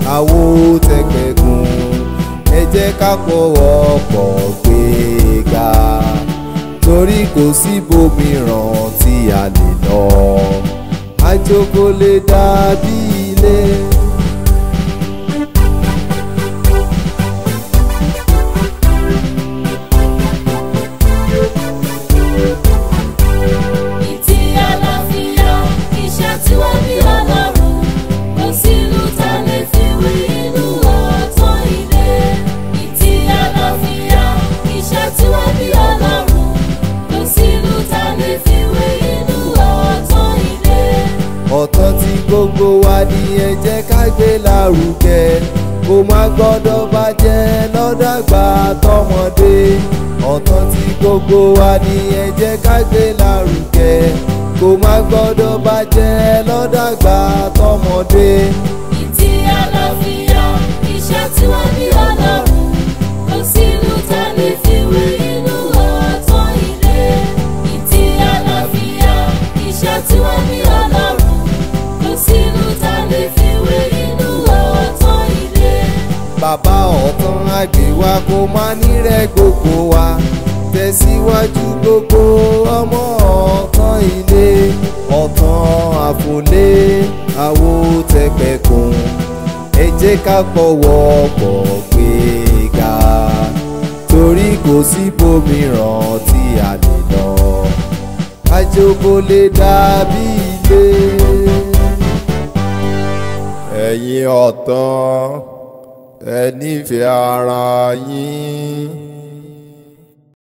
àwo tẹgbẹ̀gùn ẹ jẹ́ ká pọ̀wọ́pọ̀ gbé ga torí kò síbòmíràn tí a lè lọ àjò kò lè dàbí ilé. Ìtì àlàáfíà, iṣẹ́ tí wọ́n bí ọlọ́run. Kò sí ìlú ta lè fi wé inú ọ̀tọ̀ ilé. Ìtì àlàáfíà, iṣẹ́ tí wọ́n bí ọlọ́run. Kò sí ìlú ta lè fi wé inú ọ̀tọ̀ ilé. ọ̀tọ̀ tí gbogbo wa ní ẹ jẹ́ ká gbé lárugẹ kó má gbọ́dọ̀ bàjẹ́ lọ́dàgbà tọmọdé ọ̀tọ̀ tí gbogbo wa ní ẹ jẹ́ ká gbé lárugẹ kó má gbọ́dọ̀ bàjẹ́ lọ́dàgbà tọmọdé Ìtì àlàáfíà, iṣẹ́ tí wọ́n bí ọlọ́run. Kò sí ìlú ta lè fi wé inú ọ̀tọ̀ ilé. Ìtì àlàáfíà, iṣẹ́ tí wọ́n bí ọlọ́run. Kò sí ìlú ta lè fi wé inú ọ̀tọ̀ ilé. bàbá ọ̀tán àgbéwá kó má nírẹ̀ gbogbo wa tẹ̀síwájú gbogbo ọmọ ọ̀tán ilé ọ̀tán àfòlé àwo tẹ̀pẹ̀kùn ẹ jẹ́ ká pọ̀wọ́ pọ̀ gbé ga torí kò síbòmíràn tí a lè lọ àjò kò lè dàbí ilé. ẹ̀yin ọ̀tán ẹ nífẹ̀ẹ́ ara yín